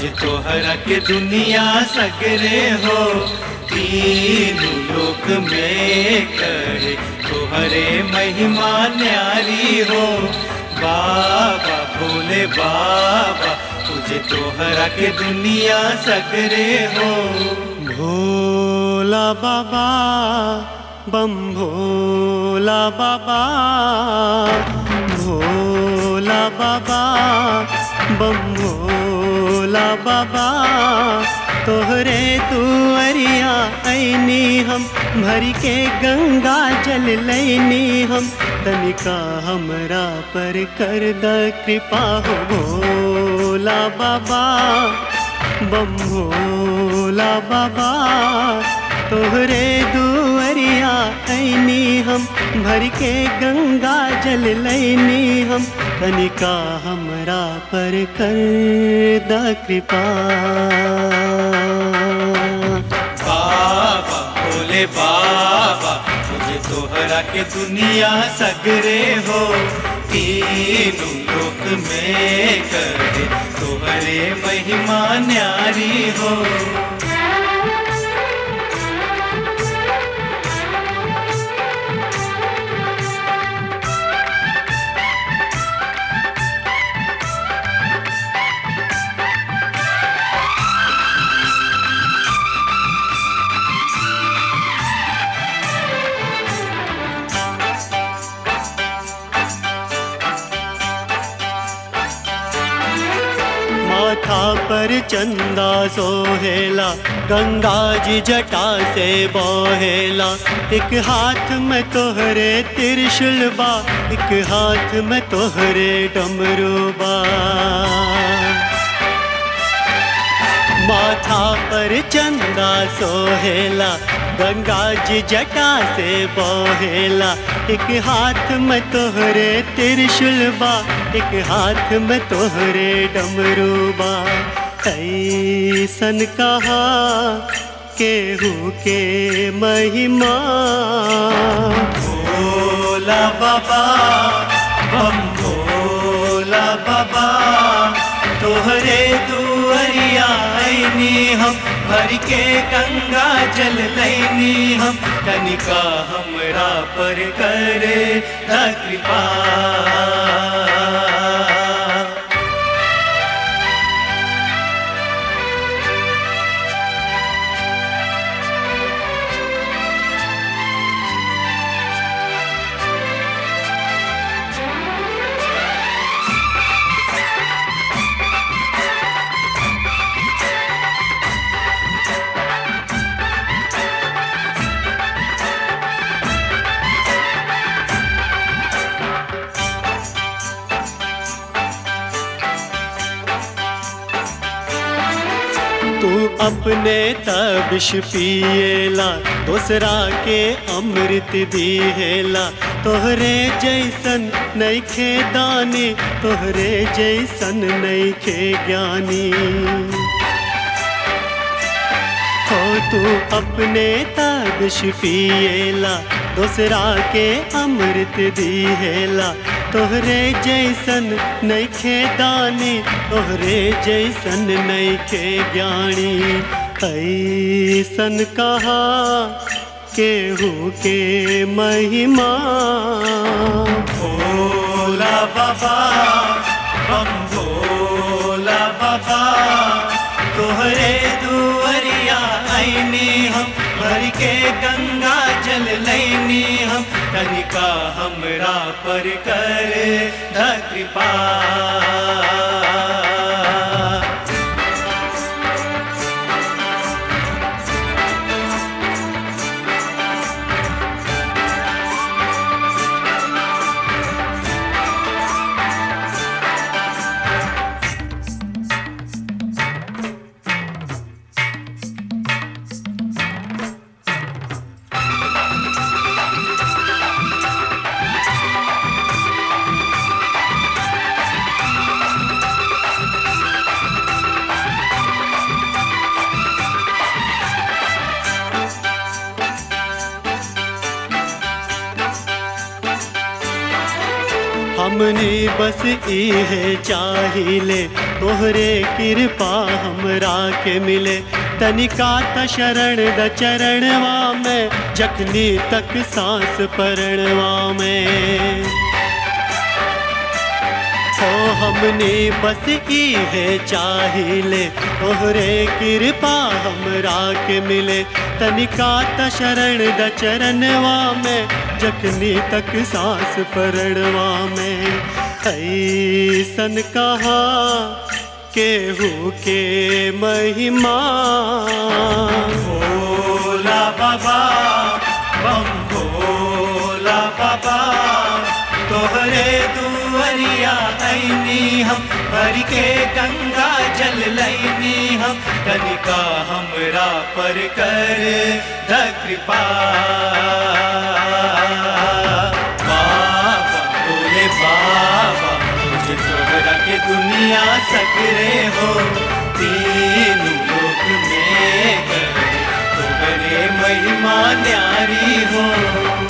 तुझ तोहरा के दुनिया सगरे हो तीन लोक में करे तोहरे महिमा न्यारी हो बाबा भोले बाबा तुझे तोहरा के दुनिया सगरे हो भोला बाबा बम भोला बाबा भोला बाबा बम भोला बाबा तोहरे तुअरिया ऐनी हम भर के गंगा जल लैनी हम तनिका हमरा पर कर द कृपा हो भोला बाबा बम भोला बाबा तोहरे दुअरिया ऐनी हम भर के गंगा जल लैनी हम तनिका हमरा पर कर द कृपा बाबा भोले बाबा तुझे तोहरा के दुनिया सगरे हो तीनों लोक में करे तोहरे महिमा न्यारी हो माथा पर चंदा सोहेला गंगा जी जटा से बहेला एक हाथ में तोहरे त्रिशूल बा एक हाथ में तोहरे डमरू बा माथा पर चंदा सोहेला गंगा जी जटा से बहेला एक हाथ में तोहरे त्रिशूल बा एक हाथ में तोहरे डमरू बा ऐसन कहा केहू के महिमा भोला बाबा बम भोला बाबा तोहरे दुअरिया ऐनी हम भर के गंगा जल लैनी हम कनिका हमरा पर करे द कृपा तू अपने तबिश पिएला दूसरा के अमृत दिहेला तोहरे जैसन नैखे दानी तोहरे जैसन नैखे ज्ञानी हो तू अपने तबिश पिएला दूसरा के अमृत दिहेला तोहरे जैसन नैखे दानी तोहरे जैसन नैखे ज्ञानी ऐसन कहा केहू के महिमा भोला बाबा बम भोला बाबा तोहरे दुअरिया ऐनी हम भर के गंगा जल लैनी हम कनिका हमरा पर करे द कृपा हमने बस इहे चाहिले तोहरे कृपा हमरा के मिले तनिका त शरण द चरणवा में जखनी तक सांस परणवा में हो हमने बस इहे चाहिले तोहरे कृपा हमरा के मिले तनिका त शरण द चरणवा में जखनी तक सांस परणवा में ऐसन कहा केहू के महिमा भोला बाबा बम भोला बाबा तोहरे दुअरिया ऐनी हम भर के गंगा जल लैनी हम कनिका हमरा पर कर द कृपा बाबा भोले बाबा मुझे तोहरा के दुनिया सकरे हो तीन लोक में कर तोहरे महिमा न्यारी हो